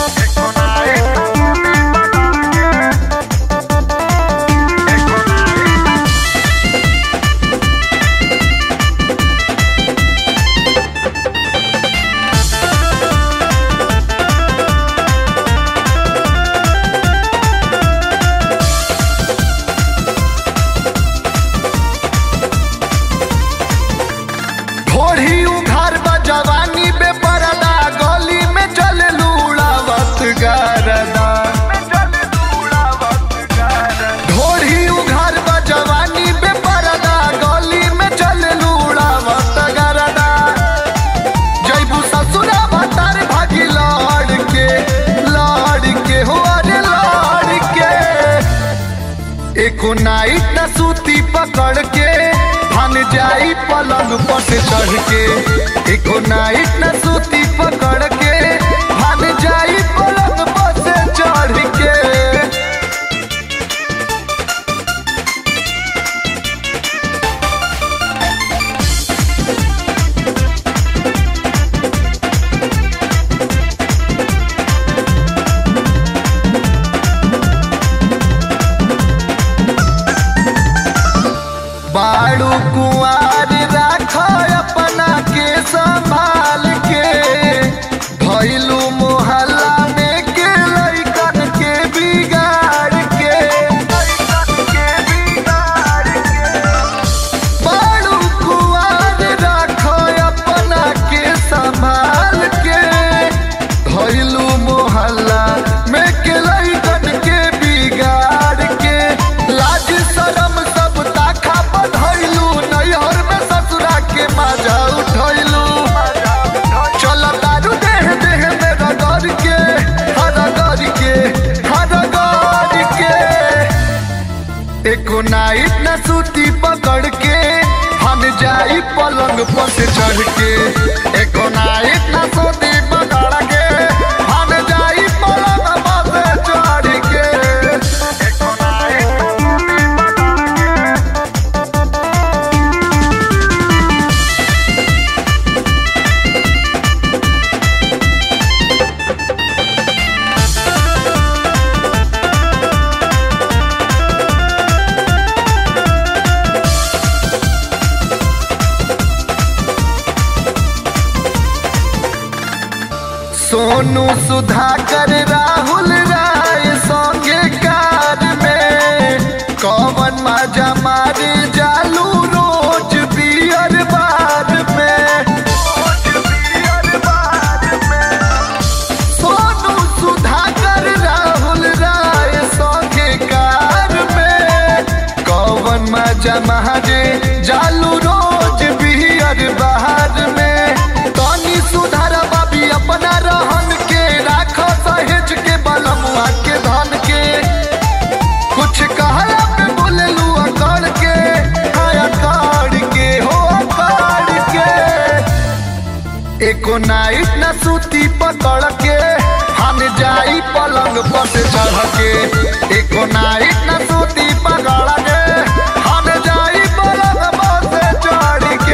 ढोढ़ी उघार बा जवानी बे परदा गली में चल लूड़ावत गारदा ढोढ़ी उघार बा जवानी बे परदा गली में चल लूड़ावत गारदा जैबू ससुरा भतार भागी लड़ के लड़ के हो अरे लड़ के एको नाइट न सूती पकड़ के भान जाई पलंग पर से चढ़ के एको नाइट न सूती पकड़ के भान जाई पलंग पर से चढ़ के बाड़ू कुआर राख अपना के संभाल के भैलू मोहल्ला में के लैकन के बिगाड़ के बाड़ू कुआर राख अपना के संभाल के भैलू मोहल्ला में के लैकन के बिगाड़ के लाज शरम सब ताखा बधैलू नैहर में ससुरा के मजा उठैलू चल दारू देह देह में रगड़ के हरगड़ के हरगड़ के एको नाइट न सूती पकड़ के हम जाई पलंग पर से चढ़ के एको नाइट न सूती पकड़ के हम जाई पलंग पर से चढ़ के एको नाइट न सूती पकड़ के सोनू सुधाकर राहुल राय संगे कार में कौन मजा मारे जालू रोज बियर बार में सोनू सुधाकर राहुल राय संगे कार में कौन मजा मारे जालू रोज बियर बाहर में तनी सुधार बाबी अपना रहन के राख सहेज के बलमुआ के धन के कुछ कहला पे बोलेलू अकड़ के हाँ अकड़ के हो अकड़ के एको नाइट न सूती पकड़ के हम जाई पलंग पर से चढ़ के एको नाइट न सूती पकड़ के हम जाई पलंग पर से चढ़ के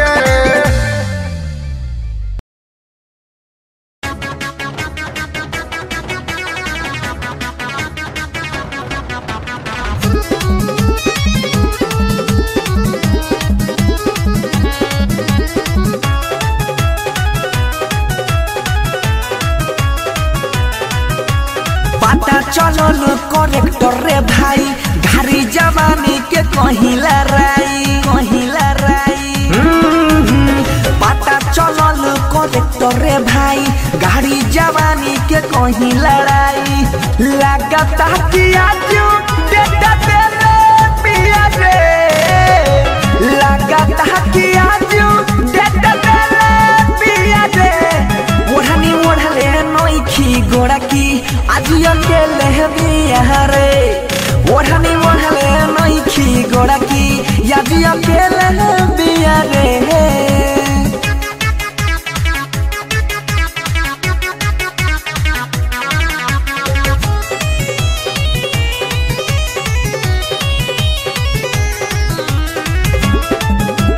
पता चलल करेक्टर रे भाई घारी जवानी के कहिला राई कहिला राई हम्म, पता चलल करेक्टर रे भाई गाड़ी जवानी के कहीं लड़ाई लगता कि आज डेटा देले पिया रे लगता कि आज डेटा देले पिया रे ओढ़नी ओढ़ले नोखी गोड़ा की आज अकेले बिया रे ओढ़नी ओढ़ले नोखी गोड़ा की आज अकेले बिया रे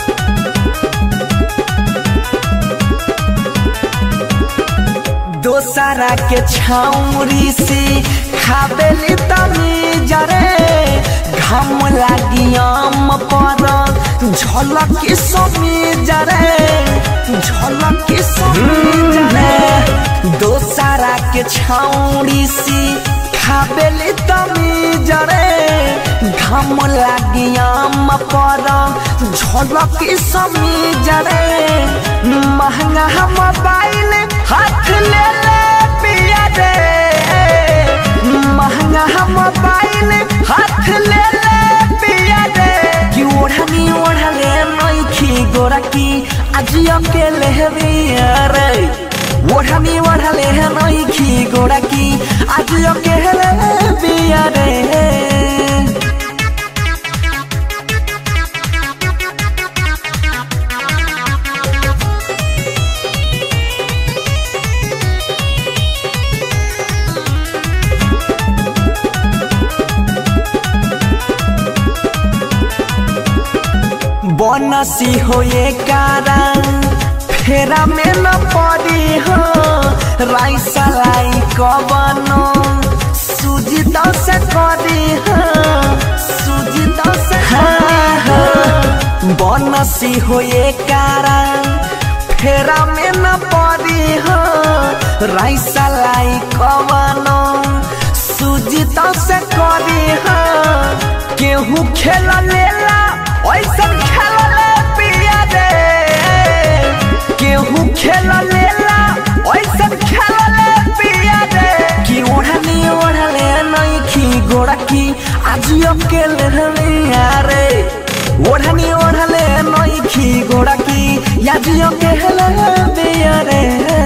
दोस्त दोसरा के छाउरी से खाबेली तनी जरे घाम लागी आम पर झलक समी जरे झलक समी जरे दोसरा के छाउरी से खाबेली तनी जरे घाम लागी आम पर झलक समी जरे महंगा मोबाइल हाथ ले ले पिया रे महंगा मोबाइल हाथ ले ले पिया रे कि ओढ़नी ओढ़ले नइखी गोरा की आज अकेले बिया रे ओढ़नी ओढ़ले नइखी गोरा की आज अकेले बिया रे बनसी होए कारण फेरा में न पड़ी हो राइसा लाई कबनो सूजी दस करी हो सूजी दस बनसी होए कारण फेरा में न पड़ी हो राइसा लाई कबनो सूजी दस करी हो केहू खेल लेला ऐसन खेल ले पिया रे केहू खेल लेला ऐसन खेल ले पिया रे कि ओढ़नी ओढ़ले नइखी गोड़ा की आज अकेले हमिया रे ओढ़नी ओढ़ले नइखी गोड़ा की आज अकेले बिया रे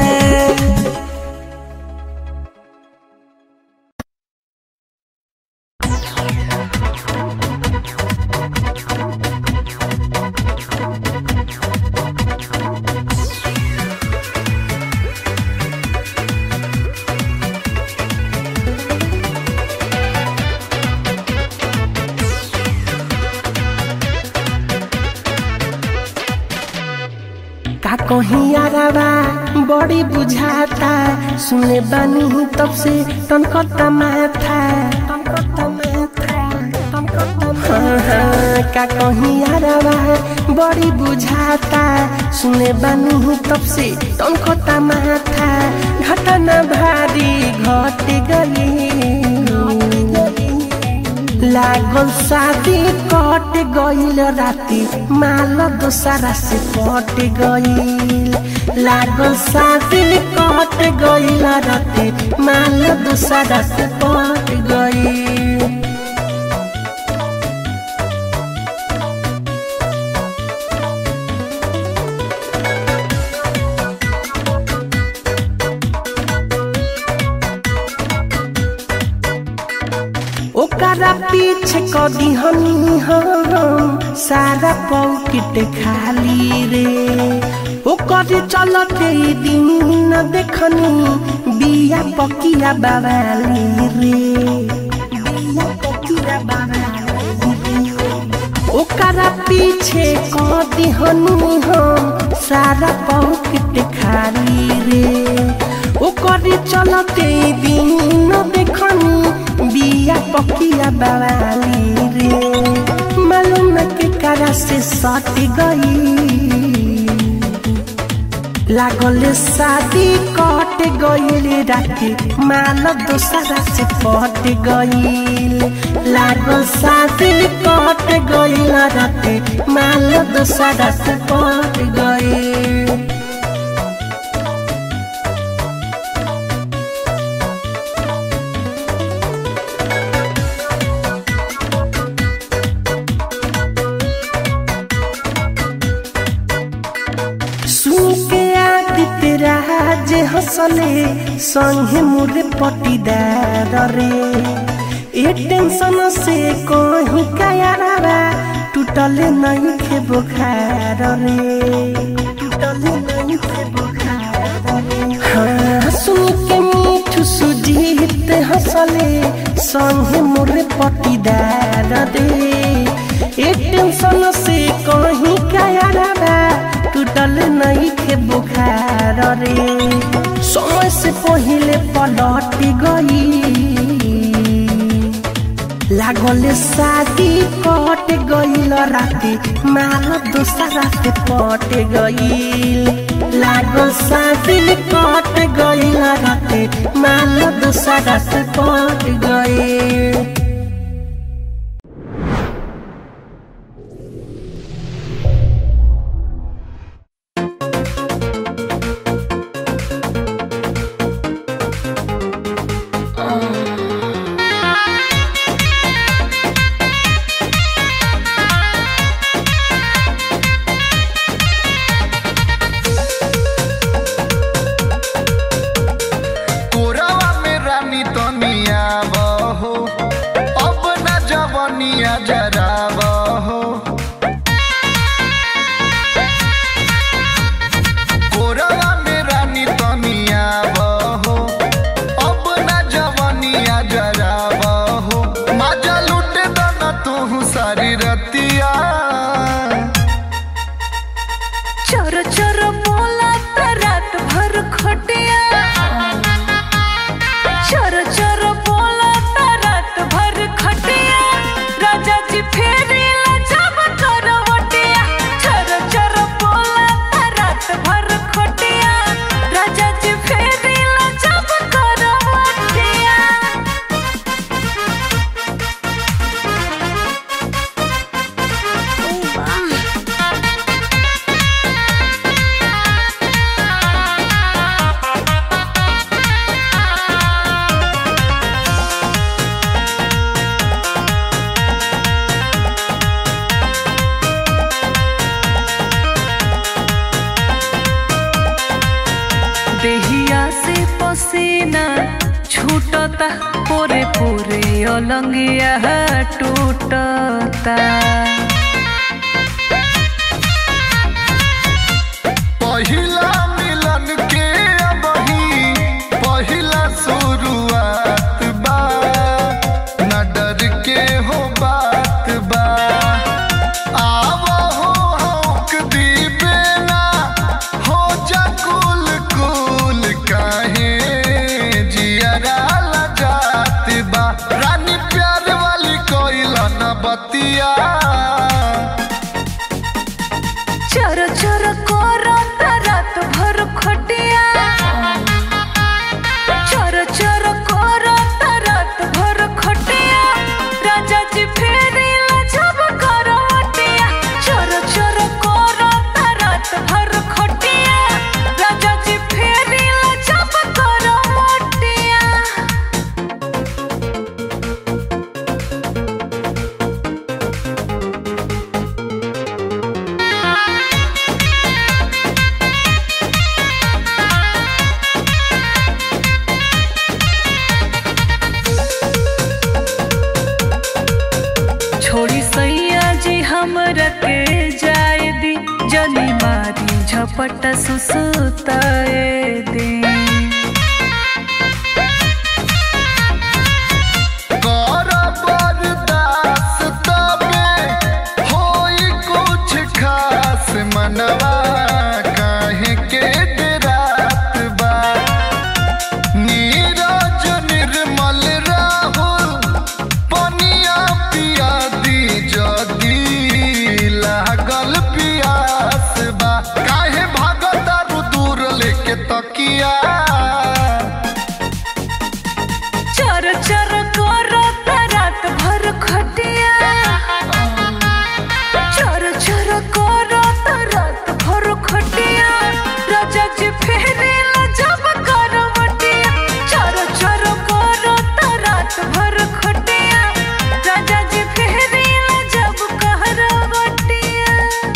का कहीं यारावा बड़ी बुझाता सुने बानी तब से तनकता माथा तनकता माथा तनकता हाँ, हाँ, का कहीं यारावा बड़ी बुझाता सुने बानी तब से तनकता माथा घटना भारी घट गई लागल शादी कट गईल राती माल दोसरा से पट गईल लागल शादी कट गईल राती माल दोसरा से पट गईल ओकरा पीछे कदी हमी हम सारा पॉकेट खाली रे ओकर चलते दिन न देखनी बिया पकिया बाबाली रे बिया पकिया बाबाली रे ओकरा पीछे कदी हनी हम सारा पॉकेट खाली रे ओकर चलते दिन न देखनी बिया पकिया बाबाली रे मालूम के करा से सट गई लागल शादी कट गईल राती माल दोसरा से पट गईल लागल शादी कट गईल राती माल दोसरा से पट गईल सुन के आदित्य राज हंसले संगे मोरे पटीदार रे ए टेंशन से कहीं कायारा टूटल नहीं खे बुखार रे टूटल नहीं खे बुखार रे हाँ सुन के मीठू सुजीत हंसले संगे मोरे पटीदार रे ए टेंशन से कहीं कायारा टूटल नहीं खे बुखार रे समय से पहिले पलट गई लागल शादी कट गईल राती माल दूसरा से पट गईल लागल शादी कट गईल राती माल दूसरा से पट गईल कोरावा में रानी तनिया बहो अब न जवनिया जरा बहो कोरावा में रानी तनिया बहो अब न जवनिया जरा बहो मजा लूटे दना तू सारी रतिया चोर चोर बोला त रात भर खटिया चोर चोर बोला त रात भर खटिया राजा जी फेरी जब करवटिया चोर चोर बोला त रात भर खटिया राजा जी फेरी जब करवटिया देहिया से पसीना छूटता पोरे पोरे अलंगिया टूटता पहिला मिलन के अबही पहिला शुरुआत बा न डर के हो बात बा आव हो हौक दीबे ना हो जा कुल कुल काहे जियरा लजात बा रानी प्यार वाली कोइला न बतिया चर चर करता रात भर खटिया चर चर करता रात भर खटिया राजा जी फेरी जब करवटिया चर चर करता रात भर खटिया राजा जी फेरी जब करवटिया छोड़ी सैया जी हमरा के जाए दी जनी मारी झपट सुसुताए दी कर बर्दाश्त तबे होई कुछ खास मनवा काहे के डरात बा नीरज निर्मल राहुल पनिया पिया दी जदी लागल पियास बा काहे भागता दूर लेके तकिया चर चर करता रात भर खटिया चर चर करता रात भर खटिया राजा जी फेरे जब करवटिया चर चर करता रात भर खटिया राजा जी फेरे जब करवटिया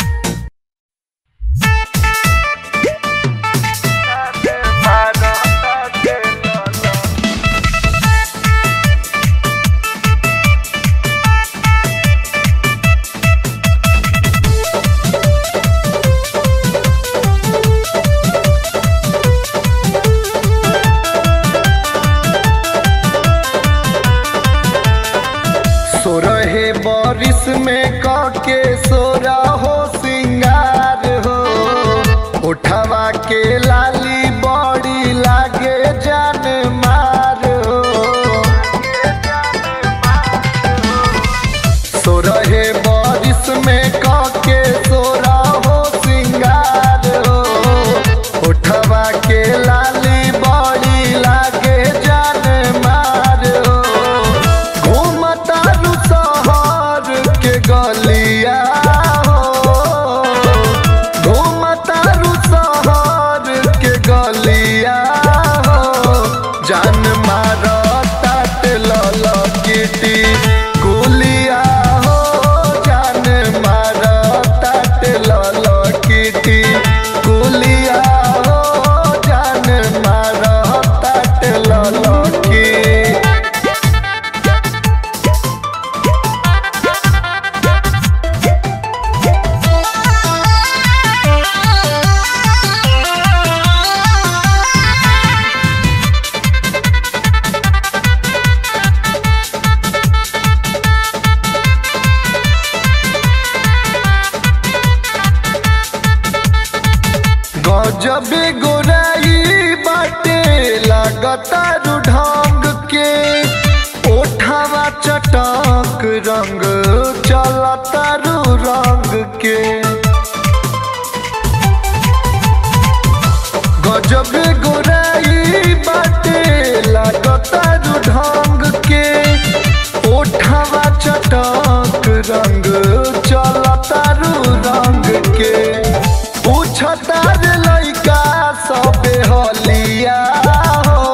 सोरहे बारिश में काके सोरा हो सिंगार हो उठवा के लाली बड़ी लागे जा मारता तेल किटी कुलिया हो जान मारता तेल किटी कुलिया हो जान मारता तेल की गजबे गोराई बाटे लागता ढंग के ओठावा चटक रंग चलता रंग के गजबे गोराई बाटे लागता ढंग के ओठावा चटक रंग चलता रंग के पूछता रे लइका सबे हलिया हो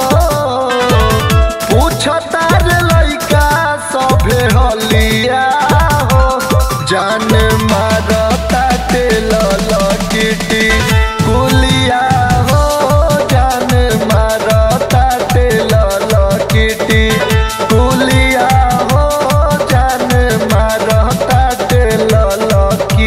पूछता रे लइका सबे हलिया हो जान मारता तेल लकिटी कुलिया हो जान मारता तेल लकिटी कुलिया हो जान मारता तेल लकी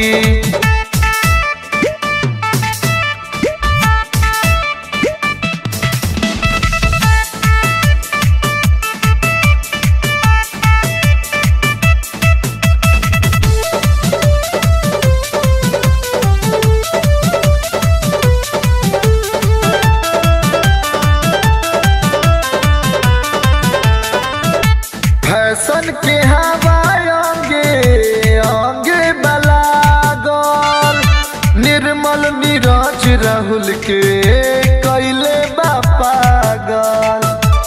फैशन के हवा अंगे अंगे बलागल निर्मल नीरज राहुल के कैले बा पागल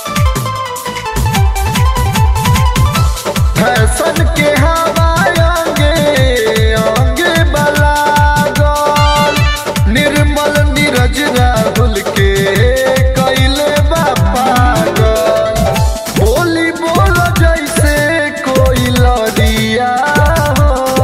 फैशन के हवा अंगे अंगे बलागल निर्मल नीरज राहुल के कैले बा पागल बोली बोल जैसे कोई लड़िया हो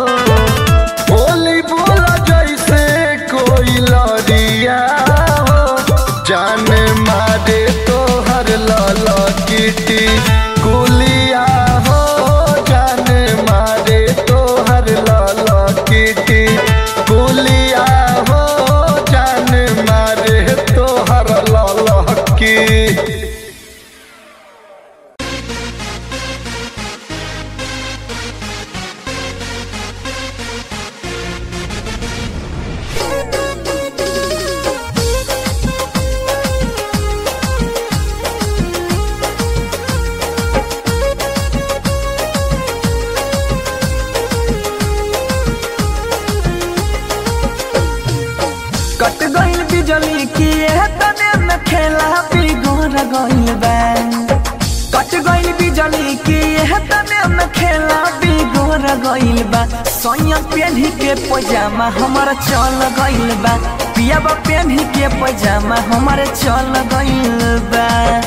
बोली बोल जैसे कोई लड़िया हो जान मारे तो हर लाल किटी कुलिया हो जान मारे तो हर लाल किटी कुलिया हो जान मारे तो हर लाल की कट गइल बिजली की एह तने में खेला बिगड़ गइल बा कट गइल बिजली की एह तने में खेला बिगड़ गइल बा सोया पेन्ही के पजामा हमर चल गइल बा पियाबा पेन्ही के पजामा हमर चल गइल बा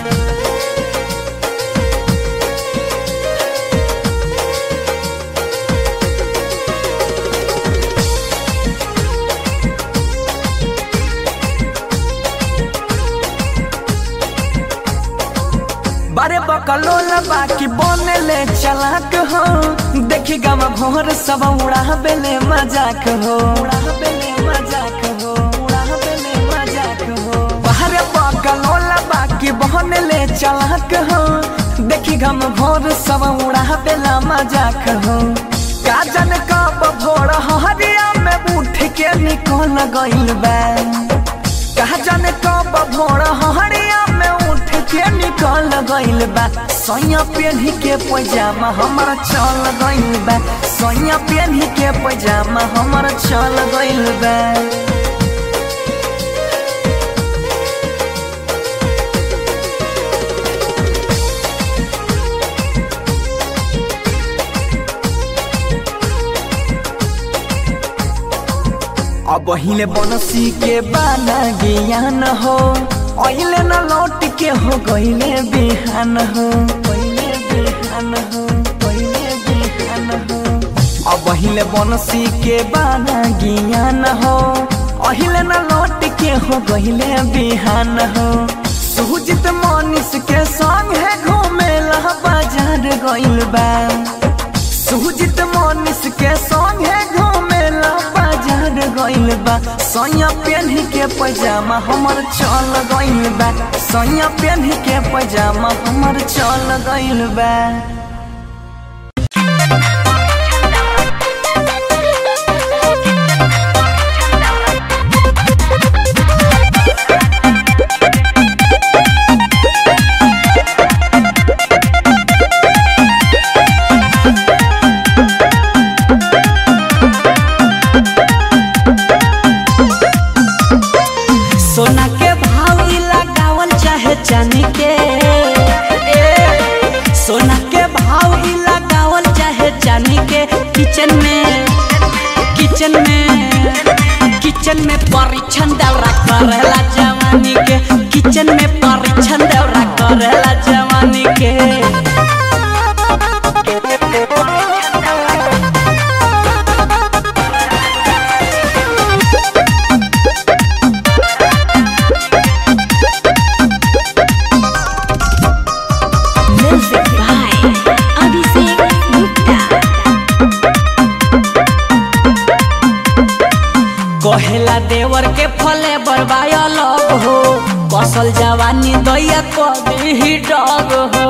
बारे बकलोल बाकी बने ले चलाक हो देखी गम भोर सब उड़ा बेले मजाक हो उड़ा बेले मजाक हो उड़ा बेले मजाक हो बाहरे बकलोल बाकी बने ले चलाक हो देखी गम भोर सब उड़ा बेला मजाक हो काजन कब भोर हरिया में उठ के निकल गइल बा कहा जाने कब भोर हरिया में उठ के निकल गइल बा सोया पेन्ही के पैजामा हमर चल गइल बा सोया पेन्ही के पैजामा हमर चल गइल बा अब हिले बनसी के बाना ज्ञान हो अहिले न लौट के हो गईले बिहान हो गईले बिहान हो गईले बिहान हो अब अहिले बनसी के बाना ज्ञान हो अहिले न लौट के हो गईले बिहान हो सुजित मनीष के संग है घूमेला बाजार गइल बा सुजित मनीष के संग है घूमेला बाजार गइल बा सैया पेन्ही के पैजामा हमर चल गइल बा सैया पेन्ही के पैजामा हमर चल गइल बा सोना के भाव इ लगावल चाहे चांदी के ए, सोना के भाव इ लगावल चाहे चांदी के किचन में किचन में किचन में परीक्षण दौरा करेला जवानी के किचन में परीक्षण दौरा करेला जवानी के Music by Abhishek Gupta. कहेला देवर के फले बरबाया लग हो कसल जवानी दैया कभी डग हो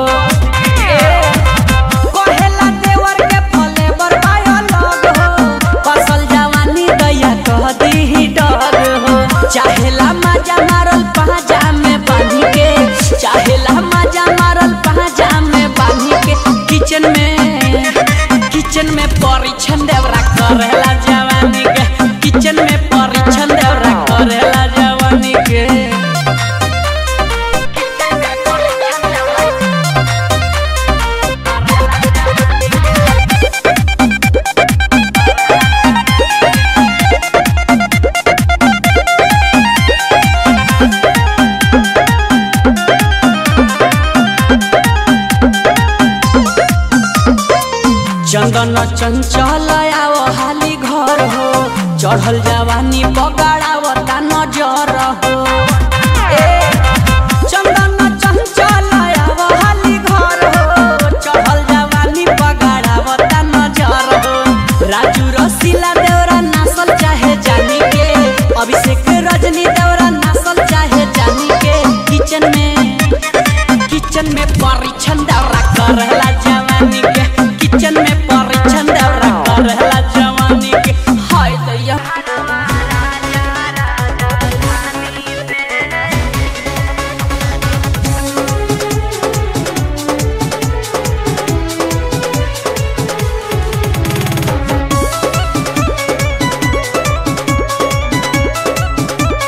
कहेला देवर के फले बरबाया लग हो कसल जवानी दैया कभी डग हो चाहेला मजा मारल पाजा में बांधी के चाहेला मजा मारल पाजा में बांधी के किचन में किचन में परीक्षण देवरा करेला जवानी के किचन में परीक्षण देवरा करेला जवानी के चंदन चंचल आओ हाली घर हो चढ़ल जवानी बगाड़ावता नजर हो ए, चंदन चंचल आओ हाली घर हो चढ़ल जवानी बगाड़ावता नजर हो राजू रसीला देवरा नासल चाहे जानी के अभिषेक रजनी देवरा नासल चाहे जानी के किचन में किचन में परीक्षण दौरा करेला जवानी के किचन में परीक्षण दौरा करेला जवानी के हाय दैया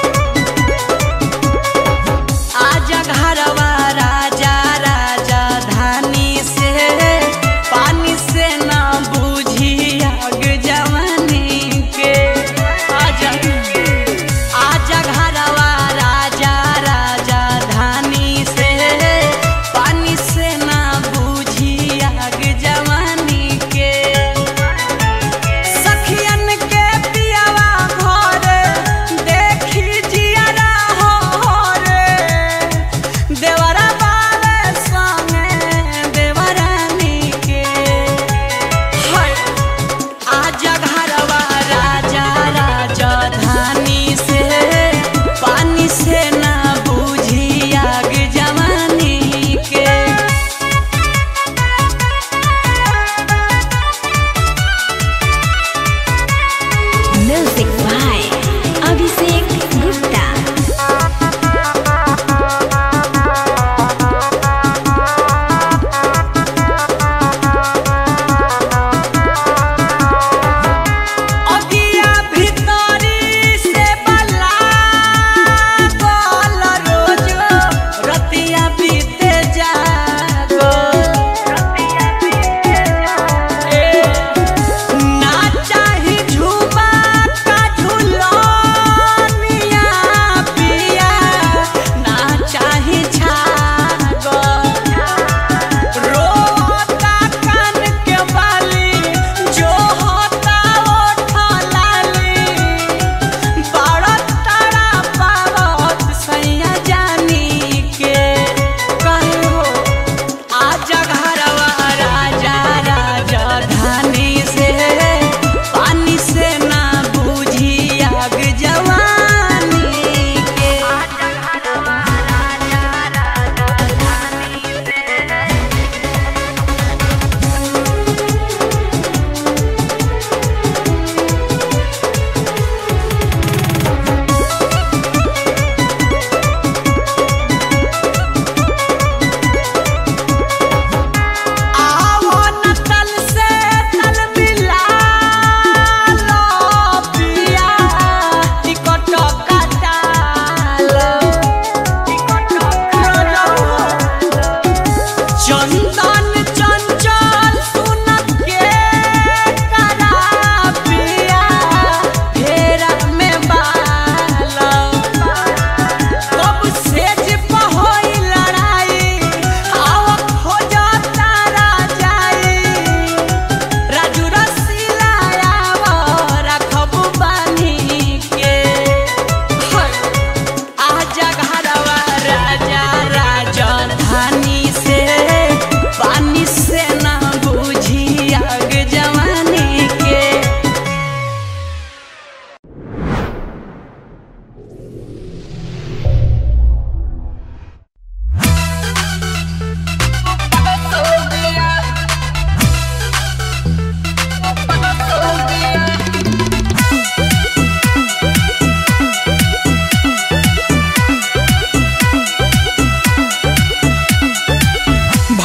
आजा घरवा राजा राजा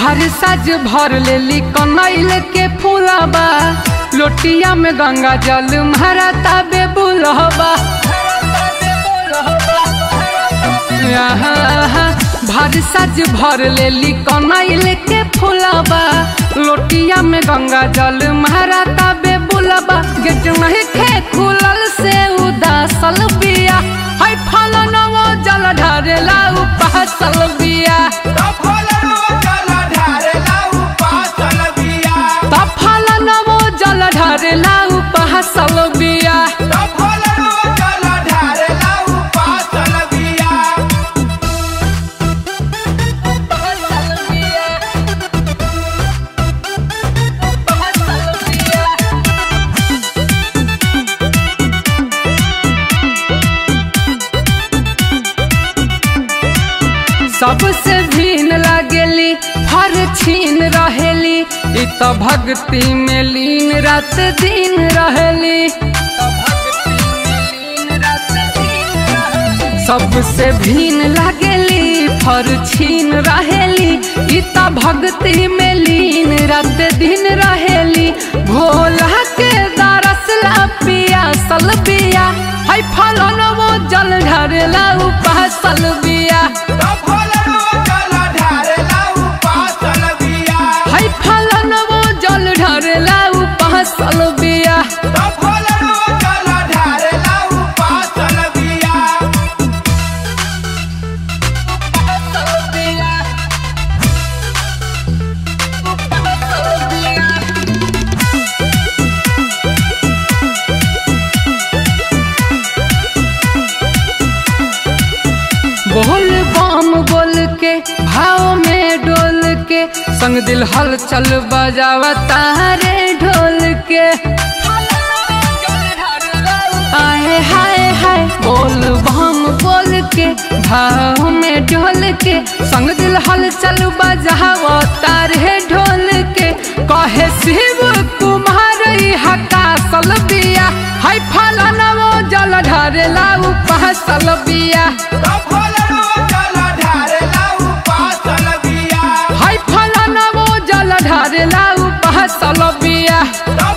भर सज भर लेली कनैल के फूलबा लोटिया में गंगा जल मारा ताबे बुलहबा आहा, भर सज भर लेली कनैल के फूलबा लोटिया में गंगा जल मारा ताबे बुलबा गेट नहीं खे खुलल से उदासल बिया है फलन वो जल ढारेला उपासल बिया त फलन वो जल ढारेला उपासल बिया सबसे भीन लगेली हर छीन रहेली इ त भक्ति में लीन रात दिन रहेली सबसे भीन लगेली फर छीन रहेली इ त भक्ति में लीन रात दिन रहेली भोला के दरसला पिया सल बिया है फलन वो जल ढरेला उपासल बिया है फलन वो जल ढरेला उपासल बिया बोल बम बोल के भाव में डोल के संग दिल हल चल बजावा तारे ढोल के आए हाय हाय बोल बम बोल के भाव में डोल के संग दिल हल चल बजावा तारे ढोल के कहे शिव कुमार हका सल बिया हाय फलन वो जल ढरेला उपासल बिया हाय फलन वो जल ढरेला उपासल बिया